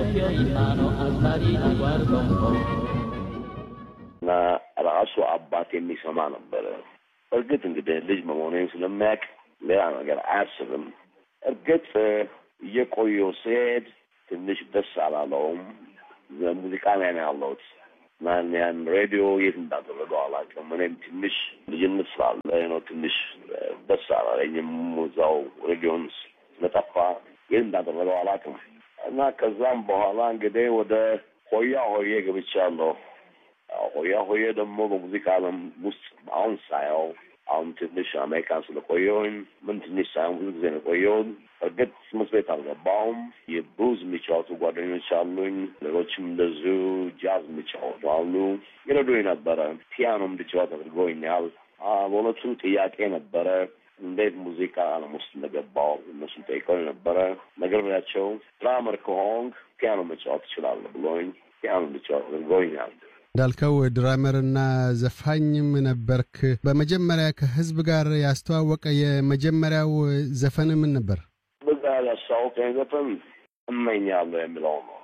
እና ራሱ አባት የሚሰማ ነበረ። እርግጥ እንግዲህ ልጅ መሆኔን ስለሚያውቅ ሌላ ነገር አያስብም። እርግጥ እየቆየሁ ስሄድ ትንሽ ደስ አላለውም። ሙዚቃ ላይ ነው ያለሁት እና ያን ሬዲዮ የት እንዳደረገው አላውቅም። እኔም ትንሽ ልጅነት ስላለ ነው ትንሽ ደስ አላለኝም። እዛው ሬዲዮን ስለጠፋ የት እንዳደረገው አላውቅም እና ከዛም በኋላ እንግዲህ ወደ ሆያ ሆዬ ገብቻለሁ። ሆያ ሆዬ ደግሞ በሙዚቃ ዓለም ውስጥ አሁን ሳየው አሁን ትንሽ አሜሪካን ስለቆየሁኝ ምን ትንሽ ሳይሆን ብዙ ጊዜ ነው የቆየሁት። እርግጥ ትምህርት ቤት አልገባሁም። የብሉዝ የሚጫወቱ ጓደኞች አሉኝ። ሌሎችም እንደዚሁ ጃዝ የሚጫወቱ አሉ። ይረዱኝ ነበረ። ፒያኖ እንድጫወት አድርገውኛል። በእውነቱ ጥያቄ ነበረ እንዴት ሙዚቃ ዓለም ውስጥ እንደገባው እነሱ ጠይቀው ነበረ። ነግሬያቸው ድራመር ከሆንክ ፒያኖ መጫወት ትችላለህ ብሎኝ ፒያኖ እንድጫወት አድርገውኛል። እንዳልከው ድራመርና ዘፋኝም ነበርክ። በመጀመሪያ ከህዝብ ጋር ያስተዋወቀ የመጀመሪያው ዘፈን ምን ነበር? በዛ ያስተዋወቀኝ ዘፈን እመኛለሁ የሚለው ነው።